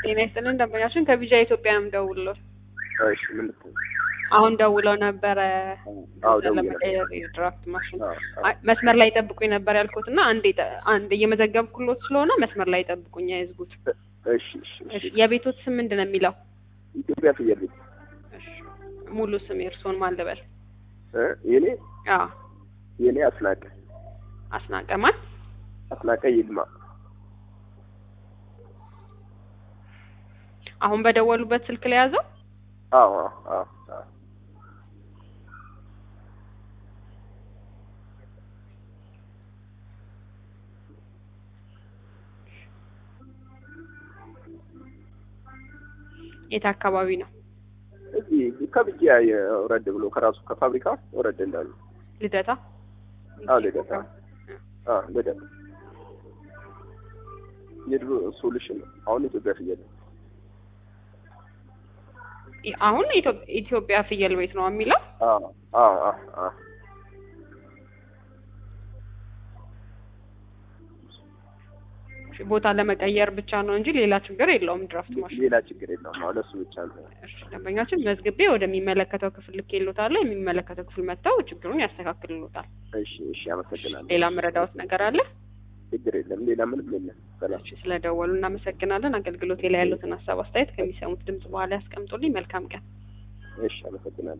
ጤና ይስጥልን ደንበኛችን ከቢጃ ኢትዮጵያ ነው የምደውልልዎት። እሺ ምን ልትል? አሁን ደውለው ነበረ አዎ ገንዘብ ደውዬ ለመቀየር የድራፍት ማሽን አዎ፣ አዎ። አይ፣ መስመር ላይ ጠብቁኝ ነበር ያልኩት እና አንድ አንድ እየመዘገብኩሎት ስለሆነ መስመር ላይ ጠብቁኝ አይዝጉት። እሺ እሺ እሺ እሺ። የቤቶት ስም ምንድን ነው የሚለው? ኢትዮጵያ ፍየል ቤት እሺ ሙሉ ስም የእርስዎን ማን ልበል? እ የኔ አዎ የኔ አስናቀ አስናቀ ማን? አስናቀ ይልማ አሁን በደወሉበት ስልክ ላይ ያዘው? አዎ አዎ አዎ አዎ። የት አካባቢ ነው? እዚህ ከብያ ወረድ ብሎ ከራሱ ከፋብሪካ ወረድ እንዳሉ ልደታ? አዎ ልደታ አዎ ልደታ የድሮ ሶሉሽን ነው። አሁን ኢትዮጵያ ፍየል ነው። አሁን ኢትዮ- ኢትዮጵያ ፍየል ቤት ነው የሚለው? አዎ አዎ አዎ አዎ። እሺ፣ ቦታ ለመቀየር ብቻ ነው እንጂ ሌላ ችግር የለውም ድራፍት ማሽን። ሌላ ችግር የለውም። አሁን እሱ ብቻ ነው። እሺ ደንበኛችን መዝግቤ ወደሚመለከተው ክፍል ልኬልዎታለሁ። የሚመለከተው ክፍል መጥተው ችግሩን ያስተካክልሎታል። እሺ እሺ፣ አመሰግናለሁ። ሌላ መረዳዎት ነገር አለ? ችግር የለም። ሌላ ምንም የለም። ሰላም። እሺ ስለደወሉ እናመሰግናለን። አገልግሎቴ ላይ ያሉትን ሀሳብ አስተያየት ከሚሰሙት ድምጽ በኋላ ያስቀምጡልኝ። መልካም ቀን። እሺ፣ አመሰግናለሁ።